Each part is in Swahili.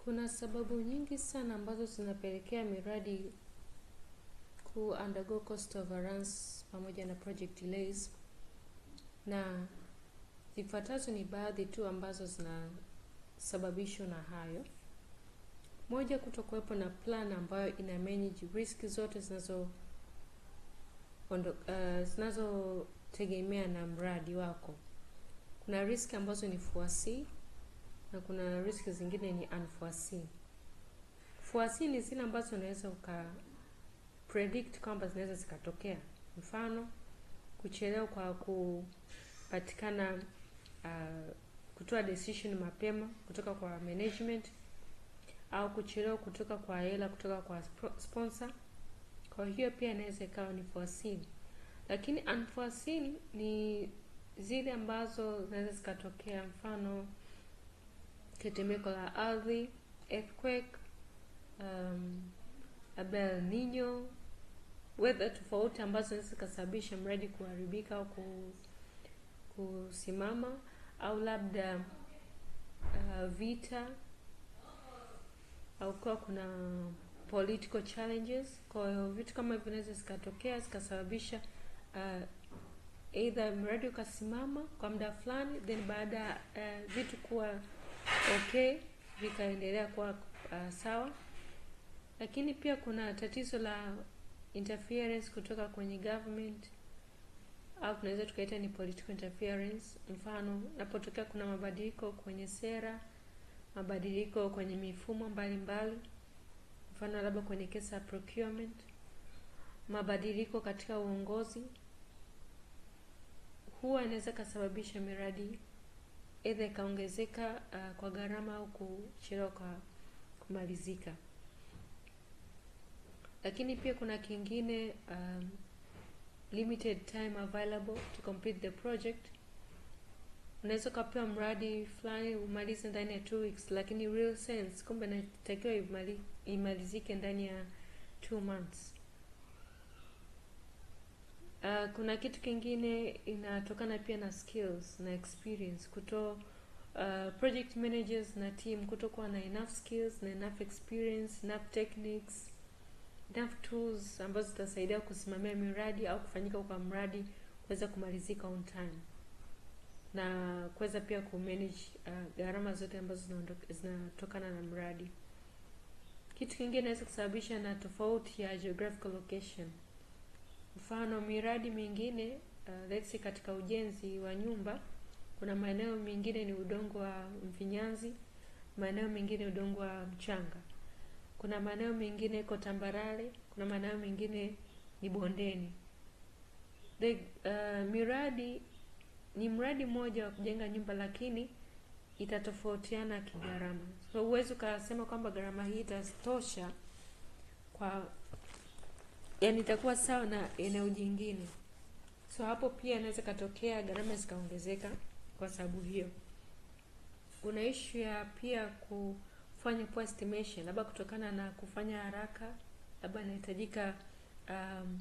Kuna sababu nyingi sana ambazo zinapelekea miradi ku undergo cost overruns pamoja na project delays, na zifuatazo ni baadhi tu ambazo zinasababishwa na hayo. Moja, kutokuwepo na plan ambayo ina manage risk zote zinazo ondo, uh, zinazotegemea na mradi wako. Kuna risk ambazo ni foresee na kuna risk zingine ni unforeseen. Foresee ni zile ambazo unaweza uka predict kwamba zinaweza zikatokea. Mfano, kuchelewa kwa kupatikana uh, kutoa decision mapema kutoka kwa management au kuchelewa kutoka kwa hela kutoka kwa sponsor. Kwa hiyo pia inaweza ikawa ni foreseen, lakini unforeseen ni zile ambazo zinaweza zikatokea, mfano tetemeko la ardhi, earthquake, um, labda El Nino, weather tofauti ambazo zinaweza zikasababisha mradi kuharibika au kusimama, au labda uh, vita au kuwa kuna political challenges. Kwa hiyo vitu kama hivyo vinaweza zikatokea zikasababisha uh, either mradi ukasimama kwa muda fulani, then baada ya uh, vitu kuwa okay vikaendelea kuwa uh, sawa. Lakini pia kuna tatizo la interference kutoka kwenye government au tunaweza tukaita ni political interference. Mfano, napotokea kuna mabadiliko kwenye sera, mabadiliko kwenye mifumo mbalimbali mbali. Mfano labda kwenye kesa ya procurement, mabadiliko katika uongozi, huwa inaweza kasababisha miradi aidha ikaongezeka uh, kwa gharama au kuchelewa kwa kumalizika. Lakini pia kuna kingine um, limited time available to complete the project. Unaweza ukapewa mradi fulani umalize ndani ya two weeks, lakini real sense kumbe inatakiwa imali, imalizike ndani ya two months. Uh, kuna kitu kingine inatokana pia na skills na experience kuto uh, project managers na team kutokuwa na enough skills na enough experience, enough techniques, enough tools ambazo zitasaidia kusimamia miradi au kufanyika kwa mradi kuweza kumalizika on time na kuweza pia kumanage uh, gharama zote ambazo zinatokana na mradi. Kitu kingine inaweza kusababisha na tofauti ya geographical location. Mfano, miradi mingine uh, let's say katika ujenzi wa nyumba, kuna maeneo mengine ni udongo wa mfinyanzi, maeneo mengine udongo wa mchanga, kuna maeneo mengine iko tambarare, kuna maeneo mengine ni bondeni. The, uh, miradi ni mradi mmoja wa kujenga nyumba, lakini itatofautiana kigharama. So huwezi ukasema kwamba gharama hii itatosha kwa yani itakuwa sawa na eneo jingine. So hapo pia inaweza katokea gharama zikaongezeka kwa sababu hiyo. Kuna issue ya pia kufanya poor estimation, labda kutokana na kufanya haraka, labda inahitajika um,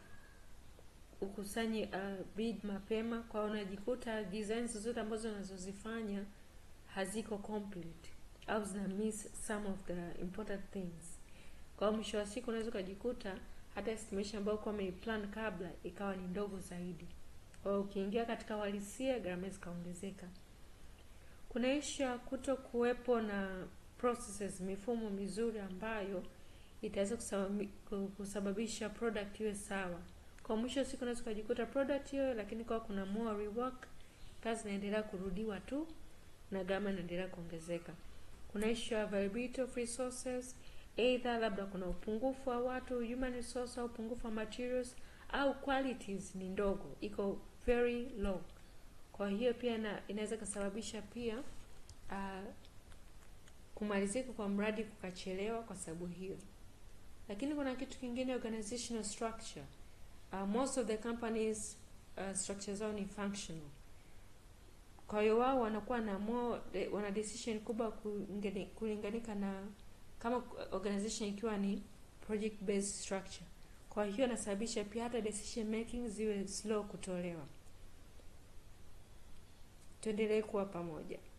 ukusanye uh, bid mapema, kwa unajikuta designs zote ambazo unazozifanya haziko complete au zina miss some of the important things. Kwa mwisho wa siku unaweza ukajikuta hata estimation ambayo kwa umeiplan kabla ikawa ni ndogo zaidi. Kwa hiyo ukiingia katika uhalisia gharama zikaongezeka. Kuna issue ya kuto kuwepo na processes, mifumo mizuri ambayo itaweza kusababisha product iwe sawa. Kwa mwisho wa siku unaweza ukajikuta product hiyo, lakini kwa kuna more rework, kazi inaendelea kurudiwa tu na gharama inaendelea kuongezeka. Kuna issue ya availability of resources Either labda kuna upungufu wa watu human resource au upungufu wa materials au qualities ni ndogo, iko very low. Kwa hiyo pia na, inaweza kusababisha pia uh, kumalizika kwa mradi kukachelewa kwa sababu hiyo. Lakini kuna kitu kingine, organizational structure. Uh, most of the companies uh, structure zao ni functional. Kwa hiyo wao wanakuwa na more, wana decision kubwa kulinganika na kama organization ikiwa ni project based structure. Kwa hiyo inasababisha pia hata decision making ziwe slow kutolewa. Tuendelee kuwa pamoja.